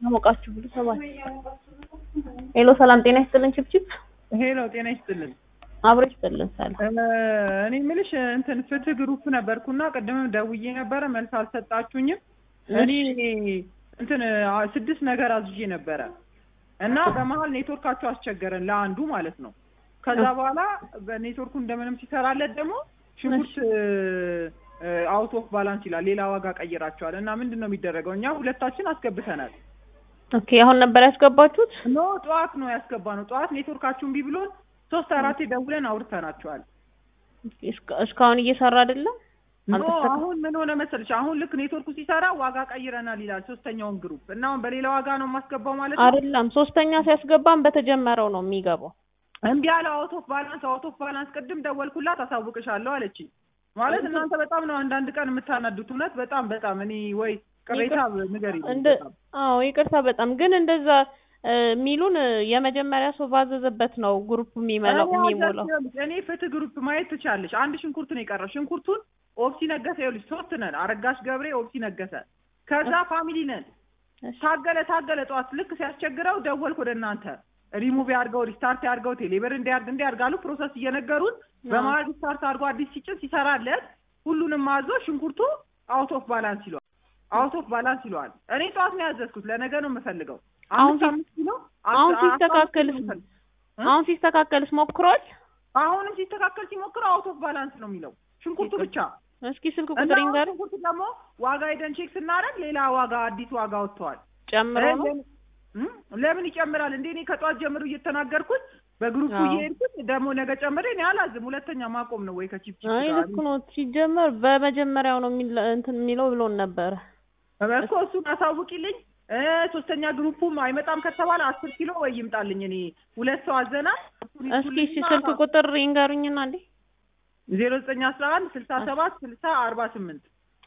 አሞቃችሁ ብሉ ሰባት ሄሎ ሰላም ጤና ይስጥልን ችብችብ ሄሎ ጤና ይስጥልን። አብሮ ይስጥልን ሰላም እኔ የምልሽ እንትን ፍትህ ግሩፕ ነበርኩና ቅድምም ደውዬ ነበረ መልስ አልሰጣችሁኝም። እኔ እንትን አ- ስድስት ነገር አዝዤ ነበረ እና በመሀል ኔትወርካቸው አስቸገረን ለአንዱ ማለት ነው። ከዛ በኋላ በኔትወርኩ እንደምንም ሲሰራለት ደግሞ ሽንኩርት አውት ኦፍ ባላንስ ይላል። ሌላ ዋጋ ቀይራቸዋል እና ምንድን ነው የሚደረገው? እኛ ሁለታችን አስገብተናል። ኦኬ አሁን ነበር ያስገባችሁት ኖ ጠዋት ነው ያስገባ ነው። ጠዋት ኔትወርካችሁ እምቢ ብሎን ሶስት አራቴ ደውለን አውርተናቸዋል። እስከ- እስካሁን እየሰራ አይደለም ኖ አልተስተካ- አሁን ምን ሆነ መሰለሽ፣ አሁን ልክ ኔትወርኩ ሲሰራ ዋጋ ቀይረናል ይላል ሶስተኛውን ግሩፕ እና አሁን በሌላ ዋጋ ነው የማስገባው ማለት ነው። አይደለም ሶስተኛ ሲያስገባም በተጀመረው ነው የሚገባው እምቢ አለ። አውት ኦፍ ባላንስ አውት ኦፍ ባላንስ። ቅድም ደወልኩላት አሳውቅሻለሁ አለችኝ። ማለት እናንተ በጣም ነው አንዳንድ ቀን የምታናዱት። እውነት በጣም በጣም እኔ ወይ ቅሬታ ንገሪ እንደ አዎ ይቅርታ በጣም ግን እንደዛ እ፣ የሚሉን እ፣ የመጀመሪያ ሰው ባዘዘበት ነው ግሩፕ የሚመላው የሚሞላው እኔ ፍትህ ግሩፕ ማየት ትቻለሽ። አንድ ሽንኩርት ነው የቀረው። ሽንኩርቱን ኦፕሲ ነገሰ። ይኸውልሽ ሶስት ነን፣ አረጋሽ ገብሬ፣ ኦፕሲ ነገሰ። ከዛ ፋሚሊ ነን። እሺ። ታገለ ታገለ ጠዋት ልክ ሲያስቸግረው ደወልኩ ወደ እናንተ ሪሙቭ ያድርገው ሪስታርት ያድርገው ቴሌብር እንዲያርግ እንዲያርጋሉ ፕሮሰስ እየነገሩን በመሀል ሪስታርት አድርጎ አዲስ ሲጭን ሲሰራለት ሁሉንም አዞ ሽንኩርቱ አውት ኦፍ ባላንስ ይለዋል። አውት ኦፍ ባላንስ ይለዋል። እኔ ጠዋት ነው ያዘዝኩት ለነገ ነው የምፈልገው። አሁን አምስት ሲ- አምስት ኪሎ አሁን አስራ- አስራ አምስት ሲስተካከልስ ኪሎ የምፈልግ- እ? አሁን ሲስተካከልስ ሞክሯል አሁንም ሲስተካከል ሲሞክረው አውት ኦፍ ባላንስ ነው የሚለው ሽንኩርቱ ብቻ። እስኪ ስልክ እና ቁጥር አሁን ይንገር ሽንኩርቱ ደግሞ ዋጋ ሄደን ቼክ ስናደርግ ሌላ ዋጋ አዲስ ዋጋ ወጥተዋል። ጨምሮ ነው ለምን- እም? ለምን ይጨምራል እንዴ? እኔ ከጠዋት ጀምሮ እየተናገርኩት በግሩፑ አዎ። እየሄድኩት ደግሞ ነገ ጨምሬ እኔ አላዝም። ሁለተኛ ማቆም ነው ወይ ከቺፕ ቺፕ አይ ጋር ልክ ነው ሲጀመር በመጀመሪያው ነው የሚል- እንትን የሚለው ብሎን ነበረ እኮ እሱን አሳውቂልኝ። እ ሶስተኛ ግሩፑም አይመጣም ከተባለ አስር ኪሎ ወይ ይምጣልኝ። እኔ ሁለት ሰው አዘና እስኪ እሺ ስልክ ቁጥር ይንገሩኝና እንዴ ዜሮ ዘጠኝ አስራ አንድ ስልሳ ሰባት ስልሳ አርባ ስምንት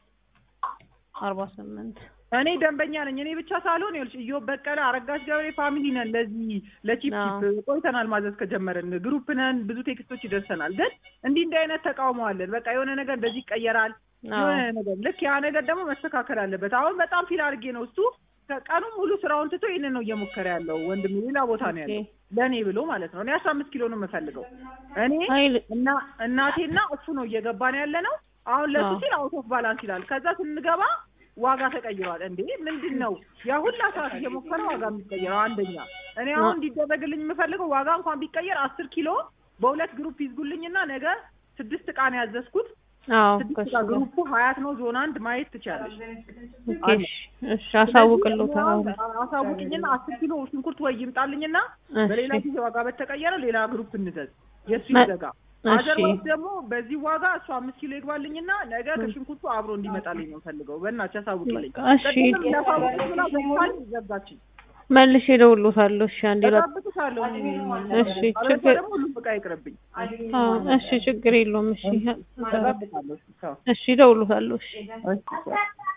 አርባ ስምንት እኔ ደንበኛ ነኝ። እኔ ብቻ ሳልሆን ይኸውልሽ እዮብ በቀለ፣ አረጋሽ ገብሬ ፋሚሊ ነን። ለዚህ ለቺፕ አዎ። ቺፕ ቆይተናል ማዘዝ ከጀመረን ግሩፕ ነን። ብዙ ቴክስቶች ይደርሰናል። ግን እንዲህ እንዲህ አይነት ተቃውሞ አለን። በቃ የሆነ ነገር እንደዚህ ይቀየራል አዎ የሆነ ነገር ልክ ያ ነገር ደግሞ መስተካከል አለበት። አሁን በጣም ፊል አድርጌ ነው እሱ ቀኑን ሙሉ ስራውን ትቶ ይህንን ነው እየሞከረ ያለው። ወንድም ሌላ ቦታ ነው ያለው ኦኬ። ለእኔ ብሎ ማለት ነው። እኔ አስራ አምስት ኪሎ ነው የምፈልገው እኔ አይ ል- እና እናቴና እሱ ነው እየገባን ያለ ነው። አሁን ለሱ አዎ። ሲል አውት ኦፍ ባላንስ ይላል። ከዛ ስንገባ ዋጋ ተቀይሯል። እንዴ ምንድን ነው ያ ሁላ ሰዓት እየሞከረ ዋጋ የሚቀየረው? አንደኛ እኔ አሁን እንዲደረግልኝ የምፈልገው ዋጋ እንኳን ቢቀየር አስር ኪሎ በሁለት ግሩፕ ይዝጉልኝና ነገ ስድስት እቃ ነው ያዘዝኩት። አዎ ስድስት ከሱ እቃ ጋር ግሩፑ ሀያት ነው ዞን አንድ ማየት ትችላለች። ኦኬ እሺ እሺ አሳውቅልዎታል አሁን አሳውቅኝና አስር ኪሎ ሽንኩርት ወይ ይምጣልኝና በሌላ እሺ ጊዜ ዋጋ በተቀየረ ሌላ ግሩፕ እንዘዝ የእሱ መ- ይዘጋ። እሺ አዘርባይስ ደግሞ በዚህ ዋጋ እሱ አምስት ኪሎ ይግባልኝና ነገ ከሽንኩርቱ አብሮ እንዲመጣልኝ ነው ፈልገው። በእናትሽ አሳውቅልኝ። እሺ ቅድምም እንዳሳውቅሽ ብላ ዘግታኝ ዘጋችኝ። መልሼ እደውልዎታለሁ እሺ አንዴ ላ እጠብቅሻለሁ። እኔ እሺ አለበለዚያ ችግር ደግሞ ሁሉም ዕቃ ይቅርብኝ። አዎ እሺ ችግር የለውም እሺ እጠብቃለሁ። ቻው። እሺ እደውልዎታለሁ እሺ እሺ ቻው።